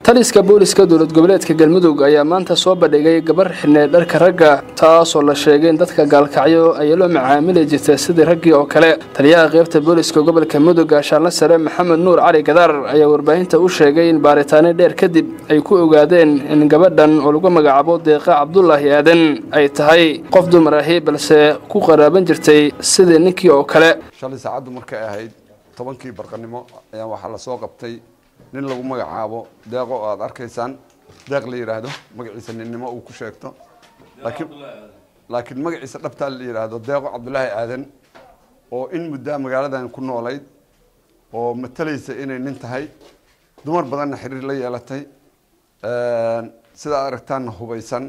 taliska booliska dowlad goboleedka galmudug ayaa maanta soo bandhigay gabar xidhneed dharka ragga taasoo la sheegay in dadka gaalkacyo ay loo macaamili jirta sidii raggii oo kale taliyaha qaybta booliska gobolka mudug gaashaanle sare maxamed nuur cali gadaar ayaa warbaahinta u sheegay in baaritaano dheer kadib ay ku ogaadeen in gabadhan oo lagu magacaabo deeqa cabdulaahi aadan ay tahay qof dumar ahi balse ku qaraaban jirtay sidii ninkii oo kale shalay saacaddu markay ahayd tobankii barqanimo ayaa waxaa lasoo qabtay nin lagu magacaabo deeqo oo aada arkaysaan deeq la yidhaahdo magaciisa ninnimo uu ku sheegto laakiin laakiin magaciisa dhabtaa la yidhaahdo deeqo cabdulaahi aadan oo in muddaa magaaladan ku noolayd oo matalaysa inay nin tahay dumar badanna xiriir la yeelatay sidaa aragtaanna hubaysan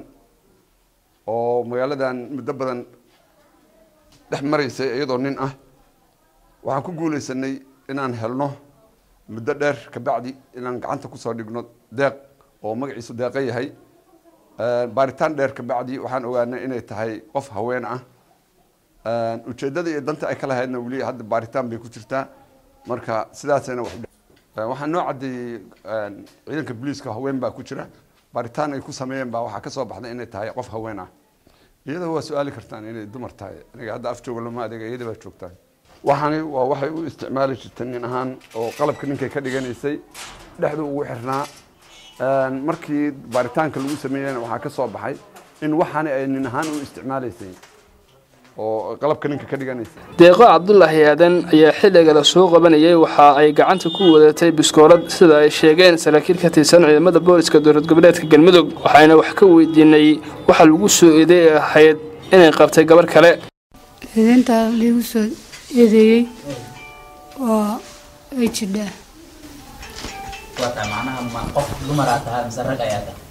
oo magaaladan muddo badan dhex maraysay iyadoo nin ah waxaan ku guulaysanay inaan helno muddo dheer kabacdi inaan gacanta kusoo dhigno deeq oo magaciisu deeqo yahay baaritaan dheer kabacdi waxaan ogaanay inay tahay qof haween ah ujeeddada iyo danta ay ka lahaydna weli hadda baaritaan bay ku jirtaa marka sidaasayna waxaa noo caddeeyey ciidanka booliiska haween baa ku jira baaritaan ay ku sameeyeen baa waxaa kasoo baxday inay tahay qof haween ah iyada waa su-aali kartaan inay dumar tahay aniga hadda af jooga lama adeega iyada baa joogtaa waxaani waa waxay u isticmaali jirtay nin ahaan oo qalabka ninkay ka dhiganaysay dhexdu ugu xirnaa markii baaritaanka lagu sameeyena waxaa ka soo baxay in waxaani ay nin ahaan u isticmaalaysay oo qalabka ninka ka dhiganaysay deeqo cabdulaahi aadan ayaa xilliga la soo qabanayay waxa ay gacanta ku wadatay biskoolad sida ay sheegeen saraakiil ka tirsan ciidamada booliska dowlad goboleedka galmudug waxayna wax ka weydiinay waxa lagu soo eeday ahayd inay qabtay gabar kale eedeyntaa liigu soo eedeeyey oo ay jidhaa waata macnaha ma qof dumaraa tahay mise rag ayaa tahay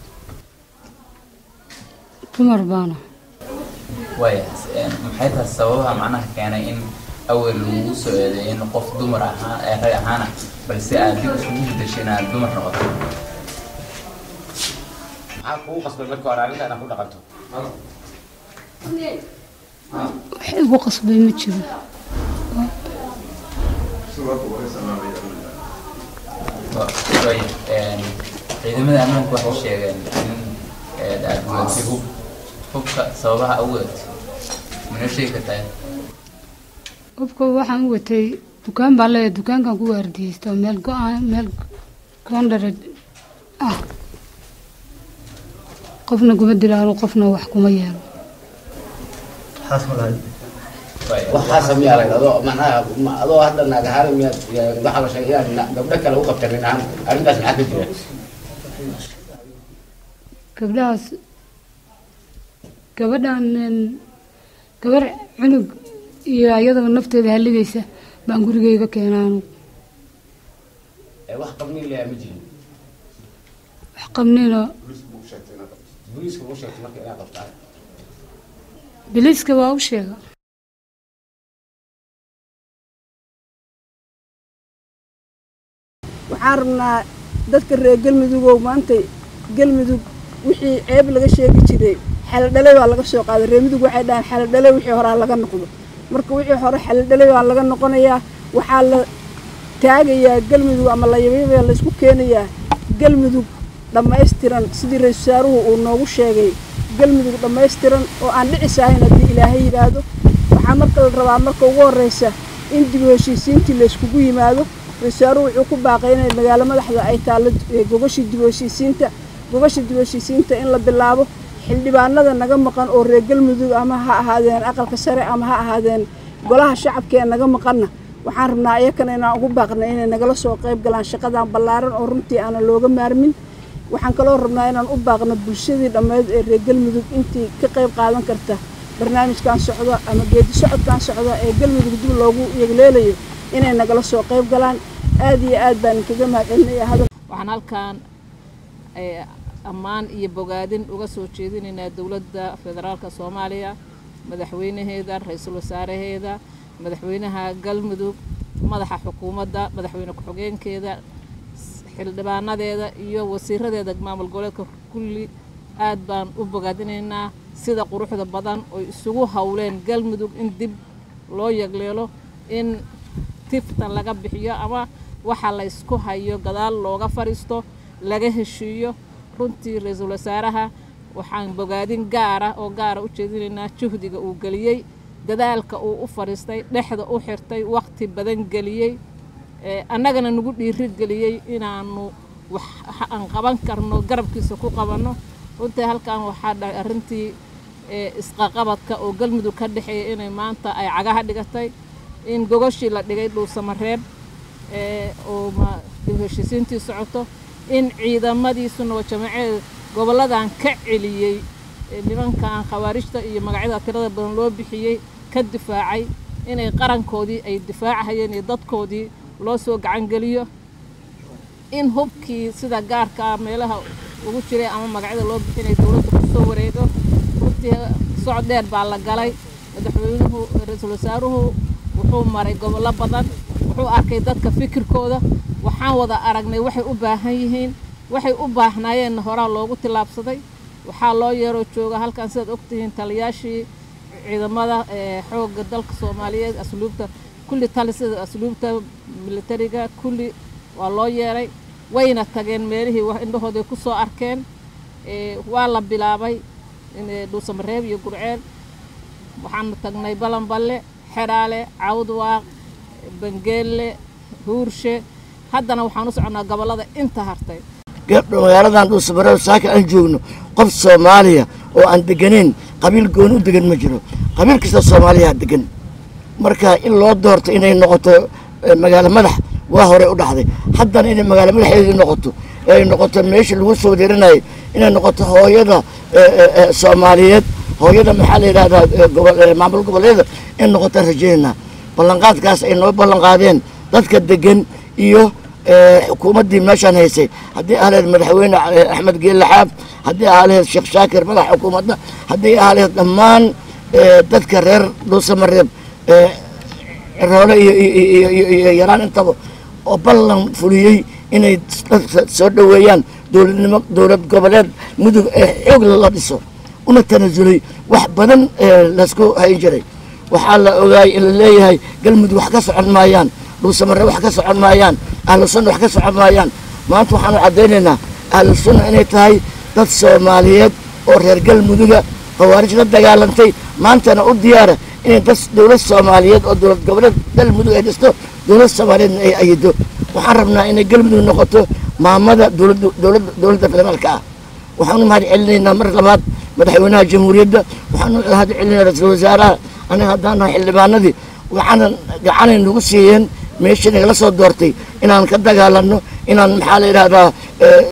dumar baana waaya maxay tahay sababaha macnaha keenay in awel lagu soo eedeeyo in qof dumar ahaa ee rag ahaana balse aad dib isugu bedeshay inaad dumar noqoto maxaa kugu qasbay marka hore arrinta inaad ku dhaqanto wax igu qasbay ma jiro waaya ciidamada ammaanku waxay sheegeen in aad wadatay hub hubka sababaha awgeed mana sheegi kartaa hubka waxaan u watay dukaan baan leeyahay dukaankan ku waardiyeysta oo meel go-aan meel goondhare ah qofna kuma dilaalo qofna wax kuma yeelo waxaa sameeyaa la adoo macnaha ma- adoo hadda naag ahaan miyaad waxaa la sheegay inaad gabdho kale u qabta nin ahaan arrintaas maxaa ka jira gabdhahaas gabadhan een, gabar cunug iyo iyadaba nafteeda haligaysa baan gurigeyga keenaanu ee wax qabniin leeyaa ma jirin wax qabnina booliiska u sheegtay marka inaad qabtaan biliiska waa u sheega waxaan rabnaa dadka reer galmudugow maanta galmudug wixii ceeb laga sheegi jiray xaladhale baa laga soo qaaday reer mudug waxay dhahaan xaladhale wixii horaa laga noqdo marka wixii hore xaladhale baa laga noqonayaa waxaa la taagayaa galmudug ama layabyabaa la isku keenayaa galmudug dhammaystiran sidii ra-iisul wasaaruhu uu noogu sheegay galmudug dhammaystiran oo aan dhicis ahayn haddii ilaahay yidhaahdo waxaa marka la rabaa marka ugu horreysa in dib u heshiisiintii la iskugu yimaado ra-isulwasaaruhu wuxuu ku baaqay inay magaalo madaxda ay taallo ee gogashii dib u heshiisiinta gogasha dib u heshiisiinta in la bilaabo xildhibaanada naga maqan oo reer galmudug ama ha ahaadeen aqalka sare ama ha ahaadeen golaha shacabka ee naga maqanna waxaan rabnaa iyakana inaan ugu baaqna inay nagala soo qayb galaan shaqadan ballaaran oo runtii aanan looga maarmin waxaan kaloo rabnaa inaan u baaqno bulshadii dhammeyd ee reer galmudug intii ka qayb qaadan karta barnaamijkan socda ama geedi socodkan socda ee galmudug dib loogu yegleelayo inay nagala soo qayb galaan aad iyo aad baan kaga mahadcelinaya hadal waxaan halkan eh, ammaan iyo bogaadin uga soo jeedinaynaa dowladda federaalka soomaaliya madaxweynaheeda ra-iisul wasaaraheeda madaxweynaha galmudug madaxa xukuumadda madaxweyne ku-xigeenkeeda s- xildhibaanadeeda iyo wasiiradeeda maamul goboleedka kulli aad baan u bogaadinaynaa sida quruxda badan oy isugu howleen galmudug in dib loo yagleelo in tiftan laga bixiyo ama waxa la ysku hayo gadaal looga fadhiisto laga heshiiyo runtii ra-iisul wasaaraha waxaan bogaadin gaara oo gaara u jeedinaynaa juhdiga uu geliyey dadaalka uu u fadhiistay dhexda u xirtay waqti badan geliyey annagana nagu dhiiri geliyey inaanu wax aan qaban karno garabkiisa ku qabanno runtii halkan waxaa dhahay arrintii isqaqabadka oo galmudug ka dhexeeya inay maanta ay cagaha dhigatay in gogoshii la dhigay dhuusamareeb oo heshiisiintii socoto in ciidamadiisuna oo jamaceed gobolladan ka celiyey nimankan khawaarijta iyo magacyada tirada badan loo bixiyey ka difaacay inay qarankoodii ay difaacahayeen iyo dadkoodii loo soo gacangeliyo in hubkii sida gaarkaa meelaha ugu jiray ama magacyada loo bixinay dowladda kusoo wareego runtii socod dheer baa la galay madaxweynuhu ra-iisul wasaaruhu wuxuu maray gobollo badan wuxuu arkay dadka fikirkooda waxaan wada aragnay waxay u baahan yihiin waxay u baahnaayeenna horaa loogu tillaabsaday waxaa loo yeeroo jooga halkan sidaad ogtihiin taliyaashii ciidamada xoogga dalka soomaaliyeed asluubta kulli talisada asluubta militariga kulli waa loo yeeray wayna tageen meelihii indhahooday ku soo arkeen waa la bilaabay dhuusamareeb iyo gurceel waxaanu tagnay balanballe xedhaale cawdwaaq bangeelle huurshe haddana waxaan u soconnaa gobollada inta hartay magaaladan dhuusamareeb saaka aan joogno qof soomaaliya oo aan deganeyn qabiil gooni u degan ma jiro qabiil kasta soomaaliyaa degan marka in loo doorto inay noqoto magaalo madax waa hore u dhacday haddana inay magaalo madaxeedii noqoto ay noqoto meeshii lagu soo wareerinayay inay noqoto hooyada soomaaliyeed hooyada maxaa la yidhahdaa maamul goboleeda in noqotaan rajaynaynaa ballanqaadkaas ay noo ballanqaadeen dadka degan iyo xukuumaddii meeshaan haysay haddii ahleed madaxweyne axmed geelle xaab haddii ahleed sheekh shaakir madax xukuumadda haddii ahleed dhammaan dadka reer dhuusamareeb roole iyo yaraan intaba oo ballan fuliyey inay dadka soo dhoweeyaan dowladnimo dowlad goboleed mudug ee xoog la dhiso una tanasulay wax badan laysku hayn jiray waxaa la ogaayay in la leeyahay galmudug wax ka socon maayaan dhuusamare wax ka socon maayaan ahlu sunna wax ka socon maayaan maanta waxaanu caddaynaynaa ahlu sunna inay tahay dad soomaaliyeed oo reer galmuduga khawaarij la dagaalantay maantana u diyaara inay dad dowlad soomaaliyeed oo dowlad goboleed galmudug ay dhisto dowlad soomaaliyeedna ay ayido waxaan rabnaa inay galmudug noqoto maamada dowladda dowladda federaalka ah waxaanu mahad celinaynaa mar labaad madaxweynaha jamhuuriyadda waxaanu mahad celinaynaa ra-iisul wasaaraha aniga haddaan nahay xildhibaanadii waxaana gacanay nagu siiyeen meeshii nagala soo doortay inaan ka dagaalanno inaan maxaa la yidhahdaa